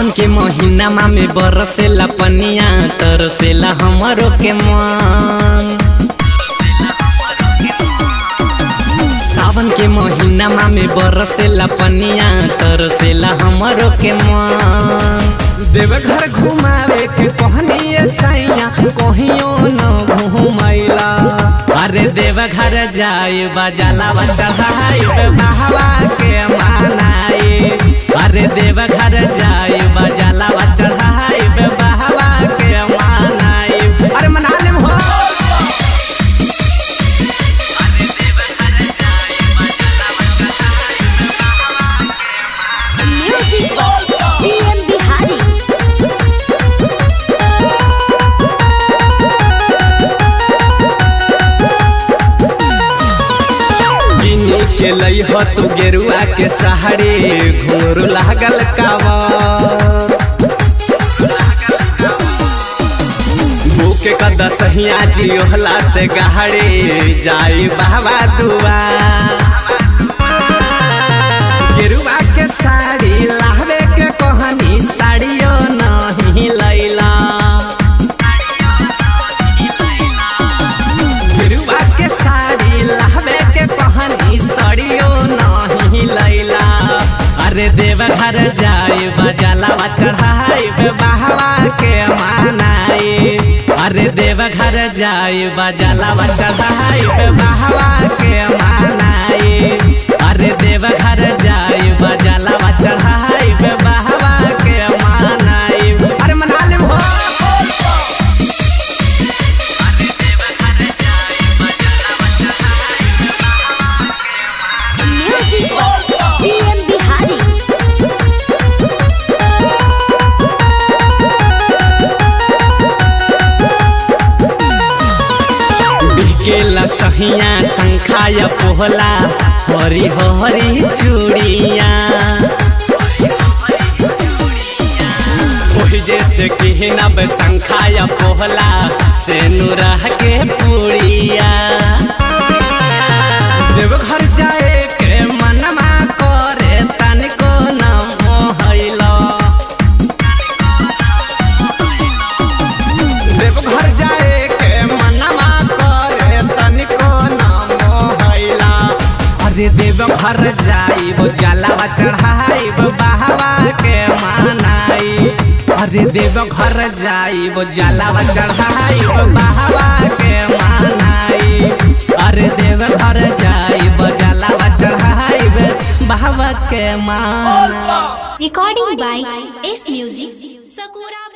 सावन के महीना में बरसेला पनिया तरसेला हमरो के मन सावन के महीना में बरसेला पनिया तरसेला हमरो के मन देवघर घुमावे के कहनी सैया कहियो न घुमैला अरे देवघर जाए बजाला चढ़ाई बहवा के मानाई अरे देवघर जाए बजाला चढ़ाई बहवा के मानाई अरे मना ले हो म्यूजिक पीएम बिहारी गिनी के लई हो तू गेरुआ के सहारे घुंघरू लागल कावर भूखे कद सहिया जी ओहला से गहरे जाई बाबा दुआ गेरुआ के साड़ी लाहवे के कहनी साड़ियो नहीं लैला गेरुआ के साड़ी लाहवे के कहनी साड़ियो नहीं लैला अरे देवघर जाए बजाला चढ़ाई बहवा के मानाई अरे देवघर जाए बजाला चढ़ाई बहवा के मानाई अरे देवघर जाए बजाला चढ़ाई बहवा के मानाई अरे मना ले हो म्यूजिक पीएम बिहारी बिकेला सहिया शंखाया पोहला हरी हरी चूड़िया ओही जैसे किहनब शंखाया पोहला से नुरह के पूड़िया देवघर जाए के मनमा करे तनिको न मोहैला देवघर जाए के मनमा करे तनिको नाम हैला अरे देवघर जाइब जलावा चढ़ाइब बहवा के मानाई अरे देवघर जाइब जलावा चढ़ाइब बहवा के मानाई अरे देवघर जाइब जलावा चढ़ाइब बहवा के मानाई रिकॉर्डिंग बाय एस म्यूजिक सकूरा